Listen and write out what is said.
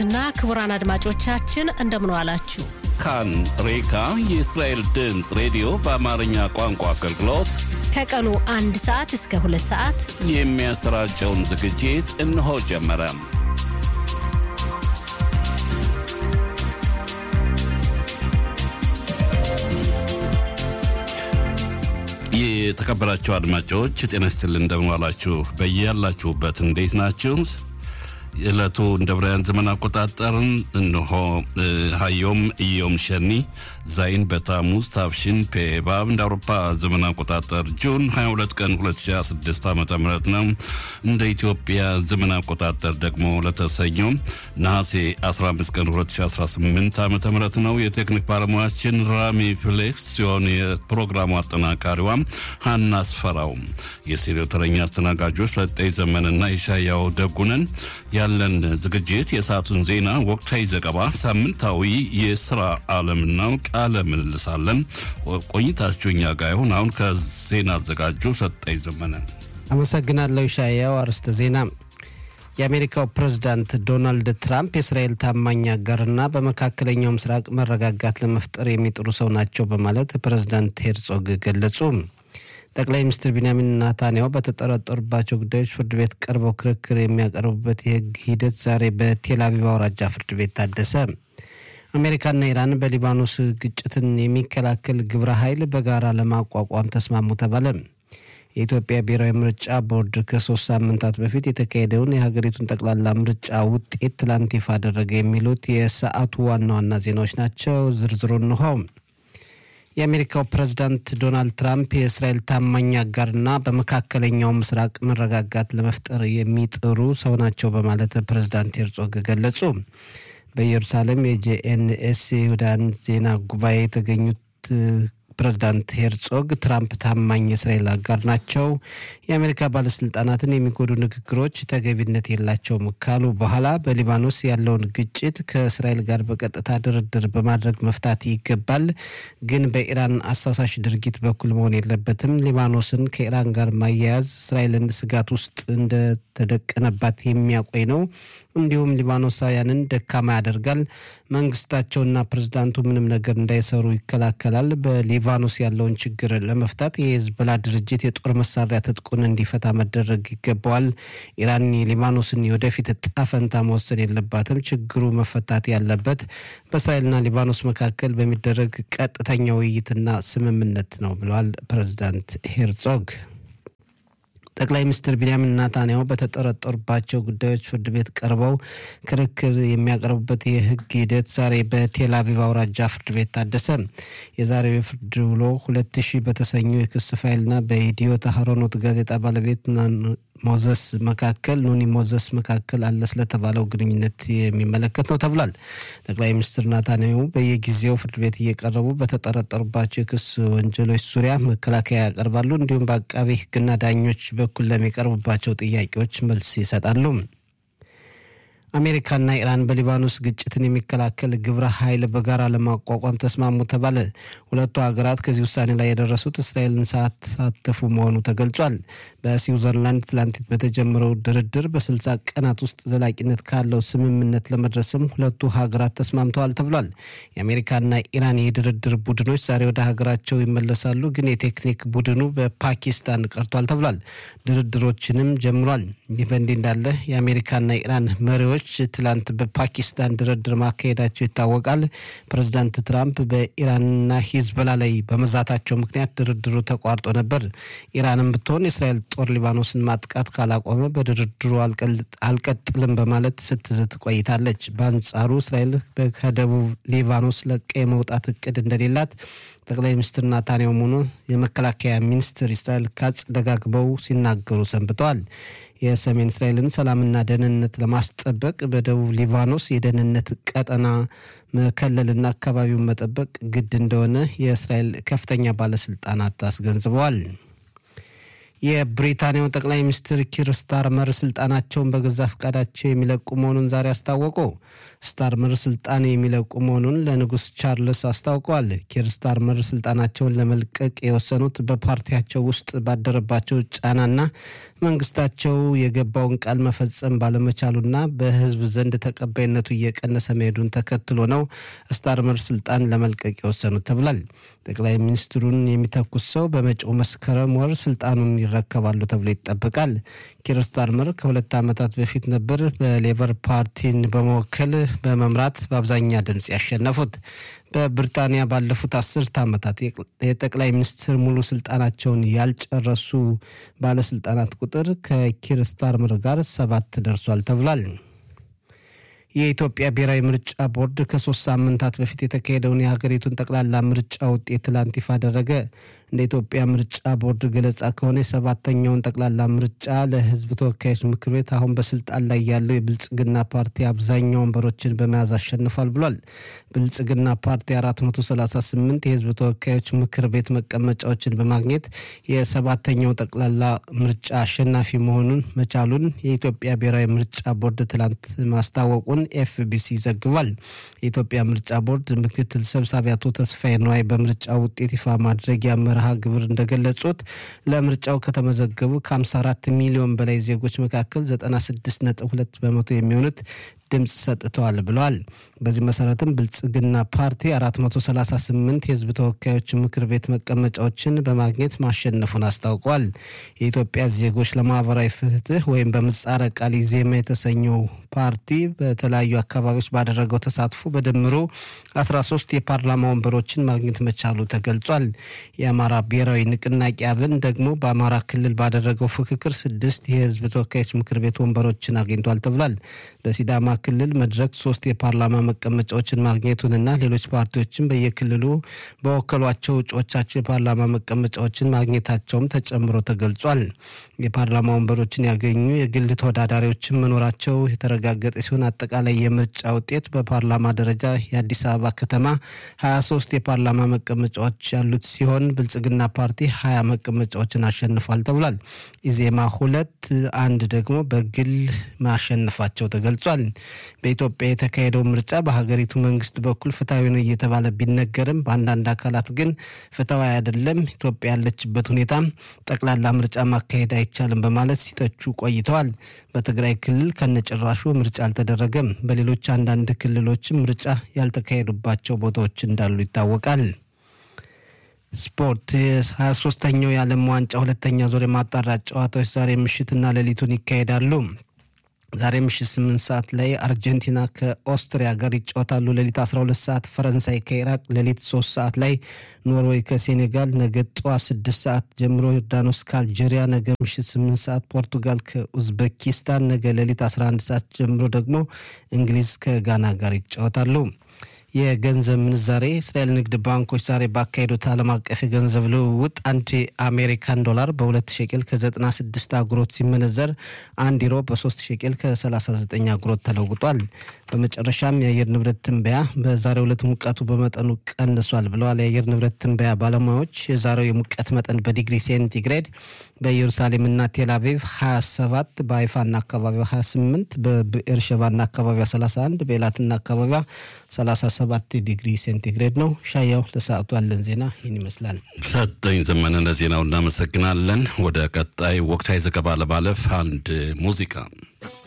እና ክቡራን አድማጮቻችን እንደምን ዋላችሁ። ካን ሬካ የእስራኤል ድምፅ ሬዲዮ በአማርኛ ቋንቋ አገልግሎት ከቀኑ አንድ ሰዓት እስከ ሁለት ሰዓት የሚያሰራጨውን ዝግጅት እነሆ ጀመረ። የተከበራችሁ አድማጮች ጤና ይስጥልን፣ እንደምን ዋላችሁ? በያላችሁበት እንዴት ናችሁ? የዕለቱ እንደ ብራያን ዘመን አቆጣጠርን እንሆ ሀዮም እዮም ሸኒ ዛይን በታሙዝ ታብሽን ፔባብ እንደ አውሮፓ ዘመን አቆጣጠር ጁን 22 ቀን 2026 ዓ ም ነው። እንደ ኢትዮጵያ ዘመን አቆጣጠር ደግሞ ለተሰኞ ነሐሴ 15 ቀን 2018 ዓ ም ነው። የቴክኒክ ባለሙያችን ራሚ ፍሌክስ ሲሆን የፕሮግራሙ አጠናካሪዋ ሀና አስፈራው፣ የስቱዲዮ ተረኛ አስተናጋጆች ሰጠኝ ዘመንና የሻያው ደጉነን ያለን ዝግጅት የሰዓቱን ዜና፣ ወቅታዊ ዘገባ፣ ሳምንታዊ የስራ ዓለምና ቃለ ምልልሳለን። ቆይታችሁ እኛ ጋር ይሁን። አሁን ከዜና አዘጋጁ ሰጠኝ ዘመነ አመሰግናለሁ። ሻያው አርዕስተ ዜና የአሜሪካው ፕሬዝዳንት ዶናልድ ትራምፕ የእስራኤል ታማኝ አጋርና በመካከለኛው ምስራቅ መረጋጋት ለመፍጠር የሚጥሩ ሰው ናቸው በማለት ፕሬዝዳንት ሄርጾግ ገለጹ። ጠቅላይ ሚኒስትር ቢንያሚን ናታንያሁ በተጠረጠሩባቸው ጉዳዮች ፍርድ ቤት ቀርበው ክርክር የሚያቀርቡበት የሕግ ሂደት ዛሬ በቴል አቪቭ አውራጃ ፍርድ ቤት ታደሰ። አሜሪካና ኢራን በሊባኖስ ግጭትን የሚከላከል ግብረ ኃይል በጋራ ለማቋቋም ተስማሙ ተባለ። የኢትዮጵያ ብሔራዊ ምርጫ ቦርድ ከሶስት ሳምንታት በፊት የተካሄደውን የሀገሪቱን ጠቅላላ ምርጫ ውጤት ትላንት ይፋ አደረገ። የሚሉት የሰዓቱ ዋና ዋና ዜናዎች ናቸው። ዝርዝሩ እንሆ። የአሜሪካው ፕሬዝዳንት ዶናልድ ትራምፕ የእስራኤል ታማኝ አጋርና በመካከለኛው ምስራቅ መረጋጋት ለመፍጠር የሚጥሩ ሰው ናቸው በማለት ፕሬዝዳንት ሄርጾግ ገለጹ። በኢየሩሳሌም የጄኤንኤስ የይሁዳን ዜና ጉባኤ የተገኙት ፕሬዝዳንት ሄርጾግ ትራምፕ ታማኝ የእስራኤል አጋር ናቸው፣ የአሜሪካ ባለስልጣናትን የሚጎዱ ንግግሮች ተገቢነት የላቸውም ካሉ በኋላ በሊባኖስ ያለውን ግጭት ከእስራኤል ጋር በቀጥታ ድርድር በማድረግ መፍታት ይገባል፣ ግን በኢራን አሳሳሽ ድርጊት በኩል መሆን የለበትም። ሊባኖስን ከኢራን ጋር ማያያዝ እስራኤልን ስጋት ውስጥ እንደተደቀነባት የሚያቆይ ነው። እንዲሁም ሊባኖሳውያንን ደካማ ያደርጋል። መንግስታቸውና ፕሬዝዳንቱ ምንም ነገር እንዳይሰሩ ይከላከላል። በሊባኖስ ያለውን ችግር ለመፍታት የሂዝቦላ ድርጅት የጦር መሳሪያ ትጥቁን እንዲፈታ መደረግ ይገባዋል። ኢራን የሊባኖስን የወደፊት እጣ ፈንታ መወሰን የለባትም። ችግሩ መፈታት ያለበት በእስራኤልና ሊባኖስ መካከል በሚደረግ ቀጥተኛ ውይይትና ስምምነት ነው ብለዋል ፕሬዝዳንት ሄርጾግ። ጠቅላይ ሚኒስትር ቢንያሚን ናታንያሁ በተጠረጠሩባቸው ጉዳዮች ፍርድ ቤት ቀርበው ክርክር የሚያቀርቡበት የሕግ ሂደት ዛሬ በቴል አቪቭ አውራጃ ፍርድ ቤት ታደሰ። የዛሬው የፍርድ ውሎ ሁለት ሺህ በተሰኙ የክስ ፋይልና በኢትዮ ታህሮኖት ጋዜጣ ባለቤት ሞዘስ መካከል ኑኒ ሞዘስ መካከል አለ ስለተባለው ግንኙነት የሚመለከት ነው ተብሏል። ጠቅላይ ሚኒስትር ናታንያሁ በየጊዜው ፍርድ ቤት እየቀረቡ በተጠረጠሩባቸው የክስ ወንጀሎች ዙሪያ መከላከያ ያቀርባሉ። እንዲሁም በአቃቤ ሕግና ዳኞች በኩል ለሚቀርቡባቸው ጥያቄዎች መልስ ይሰጣሉ። አሜሪካና ኢራን በሊባኖስ ግጭትን የሚከላከል ግብረ ኃይል በጋራ ለማቋቋም ተስማሙ ተባለ። ሁለቱ ሀገራት ከዚህ ውሳኔ ላይ የደረሱት እስራኤልን ሳያሳተፉ መሆኑ ተገልጿል። በስዊዘርላንድ ትላንት በተጀመረው ድርድር በስልሳ ቀናት ውስጥ ዘላቂነት ካለው ስምምነት ለመድረስም ሁለቱ ሀገራት ተስማምተዋል ተብሏል። የአሜሪካና ኢራን የድርድር ቡድኖች ዛሬ ወደ ሀገራቸው ይመለሳሉ፣ ግን የቴክኒክ ቡድኑ በፓኪስታን ቀርቷል ተብሏል። ድርድሮችንም ጀምሯል። ይህ በእንዲህ እንዳለ የአሜሪካና ኢራን መሪዎች ትላንት በፓኪስታን ድርድር ማካሄዳቸው ይታወቃል። ፕሬዚዳንት ትራምፕ በኢራንና ሂዝቦላ ላይ በመዛታቸው ምክንያት ድርድሩ ተቋርጦ ነበር። ኢራንም ብትሆን የእስራኤል ጦር ሊባኖስን ማጥቃት ካላቆመ በድርድሩ አልቀጥልም በማለት ስትዝት ቆይታለች። በአንጻሩ እስራኤል ከደቡብ ሊባኖስ ለቀ የመውጣት እቅድ እንደሌላት ጠቅላይ ሚኒስትር ናታንያሁ ሆኑ የመከላከያ ሚኒስትር እስራኤል ካጽ ደጋግበው ሲናገሩ ሰንብተዋል። የሰሜን እስራኤልን ሰላምና ደህንነት ለማስጠበቅ በደቡብ ሊባኖስ የደህንነት ቀጠና መከለልና አካባቢውን መጠበቅ ግድ እንደሆነ የእስራኤል ከፍተኛ ባለስልጣናት አስገንዝበዋል። የብሪታንያው ጠቅላይ ሚኒስትር ኪር ስታርመር ስልጣናቸውን በገዛ ፈቃዳቸው የሚለቁ መሆኑን ዛሬ አስታወቁ። ስታርመር ስልጣን የሚለቁ መሆኑን ለንጉስ ቻርልስ አስታውቀዋል። ኪር ስታርመር ስልጣናቸውን ለመልቀቅ የወሰኑት በፓርቲያቸው ውስጥ ባደረባቸው ጫናና መንግስታቸው የገባውን ቃል መፈጸም ባለመቻሉና በህዝብ ዘንድ ተቀባይነቱ እየቀነሰ መሄዱን ተከትሎ ነው ስታርመር ስልጣን ለመልቀቅ የወሰኑት ተብሏል። ጠቅላይ ሚኒስትሩን የሚተኩት ሰው በመጪው መስከረም ወር ስልጣኑን ይረከባሉ ተብሎ ይጠበቃል። ኪር ስታርመር ከሁለት ዓመታት በፊት ነበር በሌበር ፓርቲን በመወከል በመምራት በአብዛኛ ድምፅ ያሸነፉት። በብሪታንያ ባለፉት አስርት ዓመታት የጠቅላይ ሚኒስትር ሙሉ ስልጣናቸውን ያልጨረሱ ባለስልጣናት ቁጥር ከኪር ስታርመር ጋር ሰባት ደርሷል ተብሏል። የኢትዮጵያ ብሔራዊ ምርጫ ቦርድ ከሶስት ሳምንታት በፊት የተካሄደውን የሀገሪቱን ጠቅላላ ምርጫ ውጤት ትላንት ይፋ አደረገ። እንደ ኢትዮጵያ ምርጫ ቦርድ ገለጻ ከሆነ የሰባተኛውን ጠቅላላ ምርጫ ለሕዝብ ተወካዮች ምክር ቤት አሁን በስልጣን ላይ ያለው የብልጽግና ፓርቲ አብዛኛው ወንበሮችን በመያዝ አሸንፏል ብሏል። ብልጽግና ፓርቲ 438 የሕዝብ ተወካዮች ምክር ቤት መቀመጫዎችን በማግኘት የሰባተኛው ጠቅላላ ምርጫ አሸናፊ መሆኑን መቻሉን የኢትዮጵያ ብሔራዊ ምርጫ ቦርድ ትላንት ማስታወቁን ኤፍቢሲ ዘግቧል። የኢትዮጵያ ምርጫ ቦርድ ምክትል ሰብሳቢ አቶ ተስፋዬ ነዋይ በምርጫ ውጤት ይፋ ማድረጊያ መርሃ ግብር እንደገለጹት ለምርጫው ከተመዘገቡ ከ54 ሚሊዮን በላይ ዜጎች መካከል 96.2 በመቶ የሚሆኑት ድምፅ ሰጥተዋል ብለዋል። በዚህ መሰረትም ብልጽግና ፓርቲ 438 የህዝብ ተወካዮች ምክር ቤት መቀመጫዎችን በማግኘት ማሸነፉን አስታውቋል። የኢትዮጵያ ዜጎች ለማህበራዊ ፍትህ ወይም በምህጻረ ቃል ኢዜማ የተሰኘው ፓርቲ በተለያዩ አካባቢዎች ባደረገው ተሳትፎ በድምሩ 13 የፓርላማ ወንበሮችን ማግኘት መቻሉ ተገልጿል። የአማራ ብሔራዊ ንቅናቄ አብን ደግሞ በአማራ ክልል ባደረገው ፍክክር ስድስት የህዝብ ተወካዮች ምክር ቤት ወንበሮችን አግኝቷል ተብሏል። በሲዳማ ክልል መድረክ ሶስት የፓርላማ መቀመጫዎችን ማግኘቱንና ሌሎች ፓርቲዎችን በየክልሉ በወከሏቸው እጩዎቻቸው የፓርላማ መቀመጫዎችን ማግኘታቸውም ተጨምሮ ተገልጿል። የፓርላማ ወንበሮችን ያገኙ የግል ተወዳዳሪዎችን መኖራቸው የተረጋገጠ ሲሆን አጠቃላይ የምርጫ ውጤት በፓርላማ ደረጃ የአዲስ አበባ ከተማ 23 የፓርላማ መቀመጫዎች ያሉት ሲሆን ብልጽግና ፓርቲ 20 መቀመጫዎችን አሸንፏል ተብሏል። ኢዜማ ሁለት፣ አንድ ደግሞ በግል ማሸነፋቸው ተገልጿል። በኢትዮጵያ የተካሄደው ምርጫ በሀገሪቱ መንግስት በኩል ፍትሐዊ ነው እየተባለ ቢነገርም በአንዳንድ አካላት ግን ፍትሐዊ አይደለም፣ ኢትዮጵያ ያለችበት ሁኔታ ጠቅላላ ምርጫ ማካሄድ አይቻልም በማለት ሲተቹ ቆይተዋል። በትግራይ ክልል ከነጭራሹ ምርጫ አልተደረገም። በሌሎች አንዳንድ ክልሎችም ምርጫ ያልተካሄዱባቸው ቦታዎች እንዳሉ ይታወቃል። ስፖርት የሀያ ሶስተኛው የዓለም ዋንጫ ሁለተኛ ዙር የማጣሪያ ጨዋታዎች ዛሬ ምሽትና ሌሊቱን ይካሄዳሉ። ዛሬ ምሽት 8 ሰዓት ላይ አርጀንቲና ከኦስትሪያ ጋር ይጫወታሉ። ሌሊት 12 ሰዓት ፈረንሳይ ከኢራቅ፣ ሌሊት 3 ሰዓት ላይ ኖርዌይ ከሴኔጋል፣ ነገ ጠዋት 6 ሰዓት ጀምሮ ዮርዳኖስ ከአልጄሪያ፣ ነገ ምሽት 8 ሰዓት ፖርቱጋል ከኡዝቤኪስታን፣ ነገ ሌሊት 11 ሰዓት ጀምሮ ደግሞ እንግሊዝ ከጋና ጋር ይጫወታሉ። የገንዘብ ምንዛሬ እስራኤል ንግድ ባንኮች ዛሬ ባካሄዱት ዓለም አቀፍ የገንዘብ ልውውጥ አንድ የአሜሪካን ዶላር በሁለት ሸቄል ከ96 አጉሮት ሲመነዘር አንድ ዩሮ በ3 ሸቄል ከ39 አጉሮት ተለውጧል። በመጨረሻም የአየር ንብረት ትንበያ በዛሬው ዕለት ሙቀቱ በመጠኑ ቀንሷል ብለዋል። የአየር ንብረት ትንበያ ባለሙያዎች የዛሬው የሙቀት መጠን በዲግሪ ሴንቲግሬድ በኢየሩሳሌምና ቴልአቪቭ 27፣ በሀይፋና አካባቢዋ 28፣ በብኤርሸባና አካባቢዋ 31፣ በኤላትና አካባቢዋ 37 ዲግሪ ሴንቲግሬድ ነው። ሻያው ለሰዓቱ ያለን ዜና ይህን ይመስላል። ሰጠኝ ዘመነ ለዜናው እናመሰግናለን። ወደ ቀጣይ ወቅታዊ ዘገባ ለማለፍ አንድ ሙዚቃ